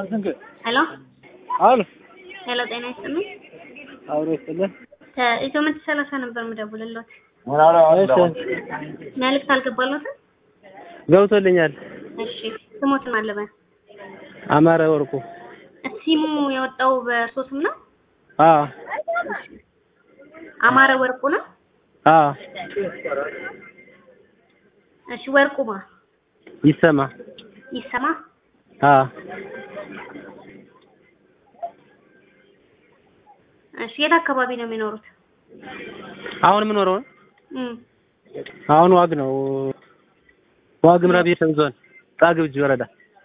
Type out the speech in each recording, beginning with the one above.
ሄሎ አሉ ሄሎ፣ ጤና ይስጥልኝ። አብሮ ይስጥልን። ከኢትዮ መቶ ሰላሳ ነበር የምደውልልዎት። እሺ መልዕክት አልገባልዎትም? ገብቶልኛል። እሺ ስሞትን አለበን አማረ ወርቁ። ሲሙ የወጣው በእርሶ ስም ነው? አዎ አማረ ወርቁ ነው? አዎ እሺ ወርቁማ ይሰማ። ይሰማ። አዎ እሺ የት አካባቢ ነው የሚኖሩት? አሁን የምኖረው እም አሁን ዋግ ነው። ዋግምራ ብሔረሰብ ዞን ጣግብጅ ወረዳ።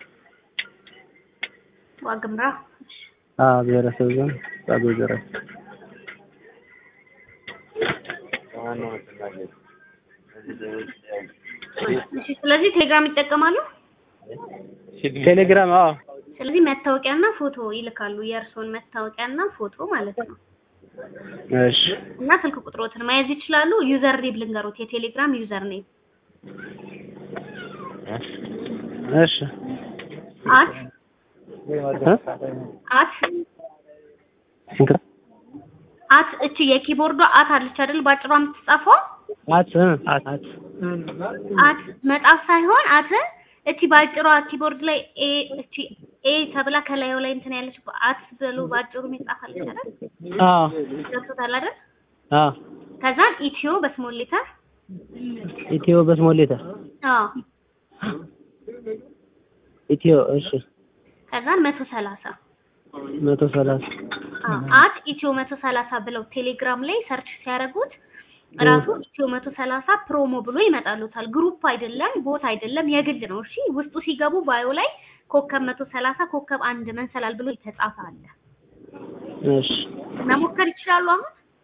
ዋግምራ። እሺ አዎ ብሔረሰብ ዞን ጣግብጅ ወረዳ። እሺ ስለዚህ ቴሌግራም ይጠቀማሉ? ቴሌግራም አዎ ስለዚህ መታወቂያና ፎቶ ይልካሉ። የእርስዎን መታወቂያና ፎቶ ማለት ነው። እሺ እና ስልክ ቁጥሮትን መያዝ ይችላሉ። ዩዘር ኔም ልንገሩት፣ የቴሌግራም ዩዘር ኔም እሺ አት እ? አት አት እቺ የኪቦርዷ አት አለች አይደል? ባጭሯ የምትጻፈው አት እ? አት አት አት መጣፍ ሳይሆን አት እቺ ባጭሯ ኪቦርድ ላይ ኤ እቺ ኤ ተብላ ከላዩ ላይ እንትን ያለች አት ብሎ ባጭሩ የሚጻፍ አለች አይደል? አዎ ገብቶታል አይደል? አዎ ከዛን ኢትዮ በስሞል ሌተር ኢትዮ በስሞል ሌተር አዎ ኢትዮ እሺ ከዛን መቶ ሰላሳ መቶ ሰላሳ አት ኢትዮ መቶ ሰላሳ ብለው ቴሌግራም ላይ ሰርች ሲያደርጉት ራሱ ኢትዮ መቶ ሰላሳ ፕሮሞ ብሎ ይመጣሉታል። ግሩፕ አይደለም፣ ቦት አይደለም፣ የግል ነው። እሺ ውስጡ ሲገቡ ባዮ ላይ ኮከብ መቶ ሰላሳ ኮከብ አንድ መንሰላል ብሎ የተጻፈ አለ። እሺ መሞከር ይችላሉ። አሁን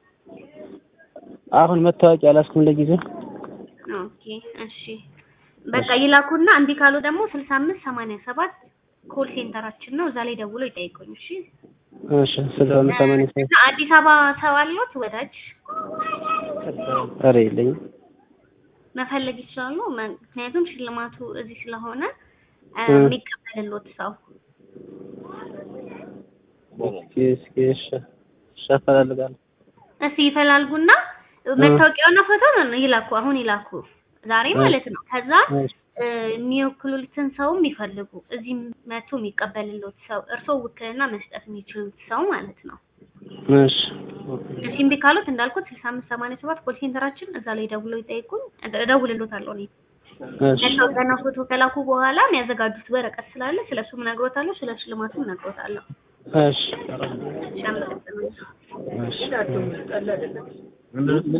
አሁን መታወቂያ አላስኩም ለጊዜው። ኦኬ እሺ በቃ ይላኩና እንዲህ ካሉ ደግሞ ስልሳ አምስት ሰማንያ ሰባት ኮል ሴንተራችን ነው። እዛ ላይ ደውሎ ይጠይቁኝ። እሺ እሺ ስልሳ አምስት ሰማንያ ሰባት እና አዲስ አበባ ሰው አለዎት ወዳጅ ኧረ የለኝም። መፈለግ ይችላሉ። ምክንያቱም ሽልማቱ እዚህ ስለሆነ እ እ። የሚቀበልሎት ሰው እስኪ እስኪ እሺ እሺ አፈላልጋለሁ። እስኪ ይፈላልጉና መታወቂያውና ፎቶ ነው ይላኩ። አሁን ይላኩ ዛሬ ማለት ነው። ከዛ እሺ እ የሚወክሉትን ሰውም ይፈልጉ። እዚህ መቶ የሚቀበልሎት ሰው እርስዎ ውክልና መስጠት የሚችሉት ሰው ማለት ነው። እሺ እሺ እምቢ ካሉት እንዳልኩት ስልሳ አምስት ሰማንያ ሰባት ኮል ሴንተራችን እዛ ላይ ደውለው ይጠይቁኝ። እደውልሎታለሁ እኔ እሺ መታወቂያና ፎቶ ከላኩ በኋላ የሚያዘጋጁት ወረቀት ስላለ ስለሱም እነግሮታለሁ፣ ስለ ሽልማቱም እነግሮታለሁ። እሺ እሺ አመሰግናለሁ። እሺ